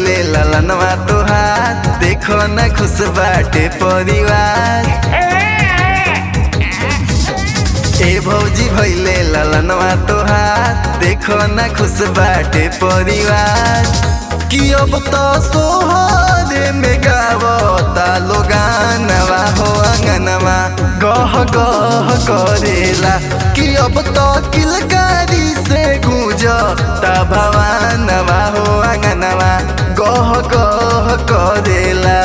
भैले ललनवा तोहार देखो न खुश बाटे परिवार ए भौजी भैले ललनवा तोहार देखो न खुश बाटे परिवार कि अब तो सोहरे में गावता लोगानवा हो अंगनवा गह गह करेला कि अब तो किलकारी से गूंजता भवानवा हो अंगनवा गह गह करेला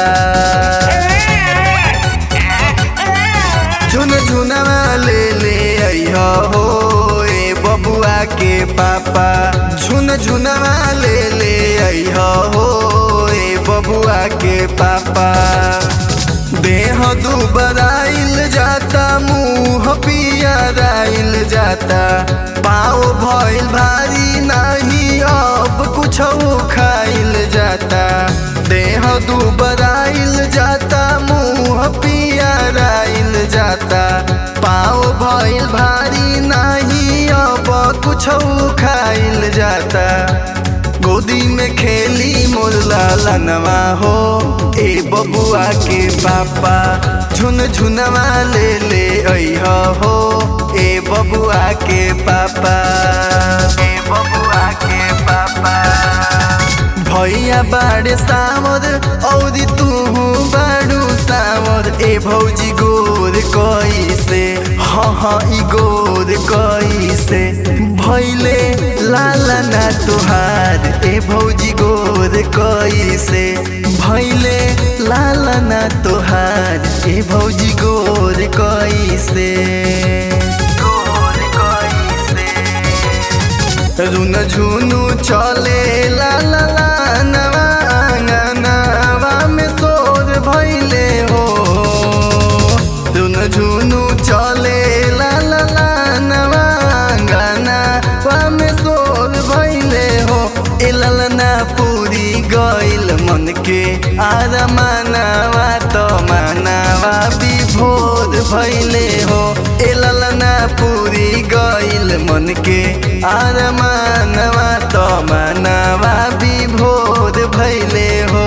झुन झुनवा ले ले अइह हो ए बबुआ के पापा झुन झुनवा ले ले अइह हो ए बबुआ के पापा देह दुबराइल जाता मुंह पियराइल जाता पाँव भइल भारी नहीं अब कुछ खाइल जाता देह दुबराइल जाता मुंह पियराइल जाता पाँव भइल भारी नहीं अब कुछ खाइल जाता गोदी में खेली मोर लालनवा हो ए बबुआ के पापा झुन झुनवा ले ले अइह हो ए बबुआ के पापा ए बबुआ के पापा भैया बाड़े सावर औरी तू बाड़ू सावर ए भौजी गोर कैसे हाँ हाँ ई गोर कैसे भैले लाला ना तुहार ए भौजी गोर कैसे भैले लाला ना तुहार ए भौजी गोर कैसे गोर कैसे रुन झुनु चले ला ला ला नवा आंगनवा में सोर भइले हो रुन झुनु चले ला ला ला नवा आंगनवा में सोर भइले हो ए ललना पूरी गइल मन के आर मानवा त मानवा विभोर भइले हो ए ललना पूरी गइल मन के आर मानवा त मानवा विभोर भइले हो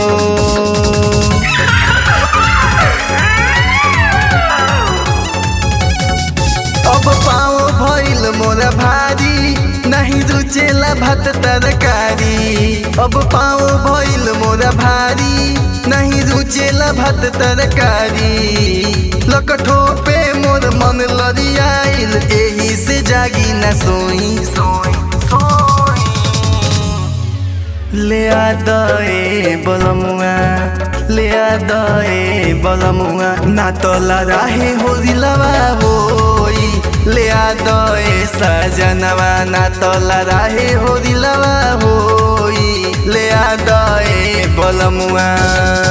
अब पाओ भइल मोरा भारी नहीं रुचेला भात तरकारी अब पाओ भइल मोरा भारी नहीं रुचेला भात तरकारी लकठो पे मोर मन लरियाइल एही से जागी न सोई सोई सोई ले आ दए बलमुआ ले आ दए बलमुआ ना तो लराहे हो दिलवा होई ले आ दए सजनवा ना तो लराहे हो दिलवा होई ले आ दए बलमुआ